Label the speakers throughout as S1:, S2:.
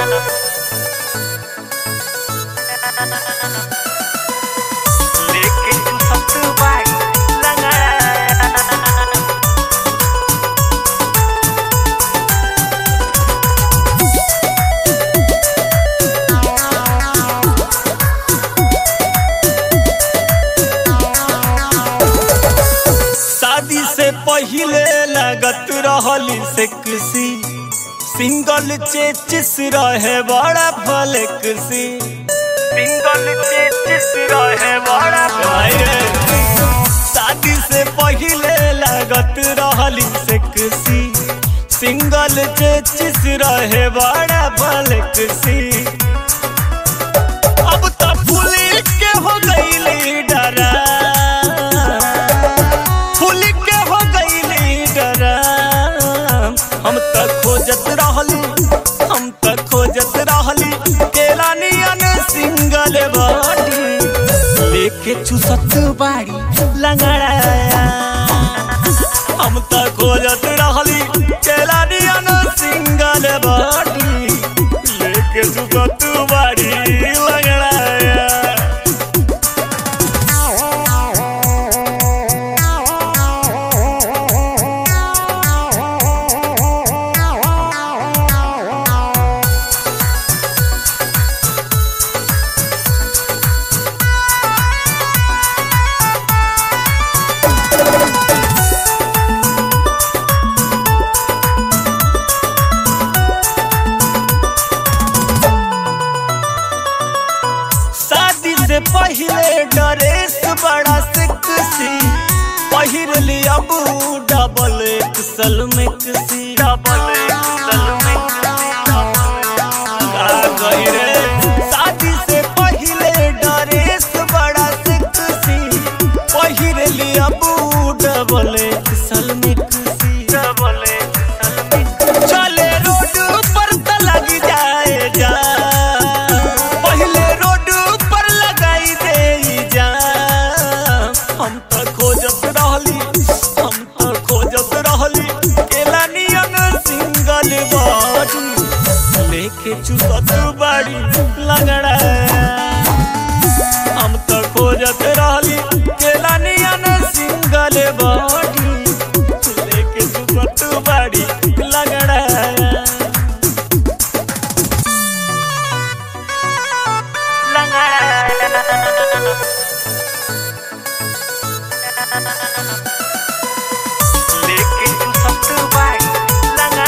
S1: लेकिन तू सब बाई लगा
S2: शादी से पहिले लगत रहली सेक्सी सिंगल चेचिस रहे बड़ा फ्लेक्सी
S1: सिंगल चेचिस रहे बड़ा
S2: भाई रे। शादी से पहिले लगत रहली सेक्सी सिंगल चेचिस रहे बड़ा फ्लेक्सी अब तो पुलिस के हो गई डरा फूल के हो गई डरा हम त खोजत रहली हम त खोजत रहली केला नियन सिंगल बॉडी लेके चुसत बाड़ी लंगड़ाया हम त खोजत रहली केला नियन सिंगल बॉडी लेके चुसत बाड़ी लंगड़ाया शादी से पहले ड्रेस बड़ा सेक्सी पहिर लिया अब डबल एक्सल में किसी
S1: डबल एक्सल में
S2: का गई रे शादी से पहले ड्रेस बड़ा सेक्सी पहिर लिया अब डबल एक्सल में किसी
S1: डबल एक्सल में
S2: चले रोड पर त लग जाए जा पहले रोड पर लगाई दे जा हम त खोजत रहली हम त खोजत रहली केला नियन सिंगल बॉडी लेके चुसत बाड़ी लगड़ा हम त खोजत रहली केला नियन सिंगल बॉडी लेके चुसत बाड़ी लगड़ा
S1: लेकिन तू सब बाई लगा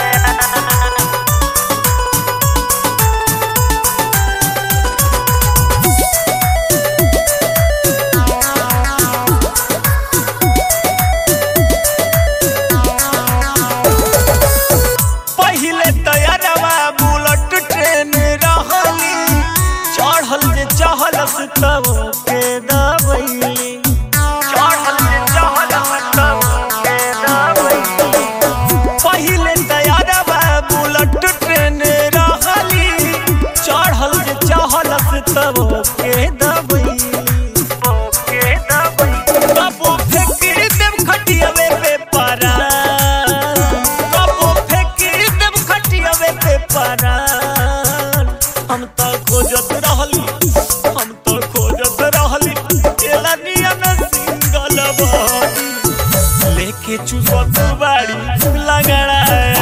S2: पहिले तैयारवा बुलेट ट्रेन रहली चढ़ल जे चहलस तब के दबैली
S1: चढ़ल जे चहल तब के दबैली
S2: पहिले तैयारवा बुलेट ट्रेन रहली चढ़ल जे चहलस तब के दबैली
S1: ओके दबैली
S2: कबो फेंक देव खटियावे पे पारा कबो फेंक देव खटियावे पे पारा हम त खोजत रहली हम त खोजत रहली केला नियन सिंगल बॉडी लेके चुसत बाड़ी लगड़ा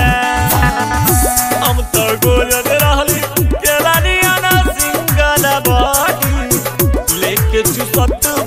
S2: हम त खोजत रहली केला नियन सिंगल बॉडी लेके चुसत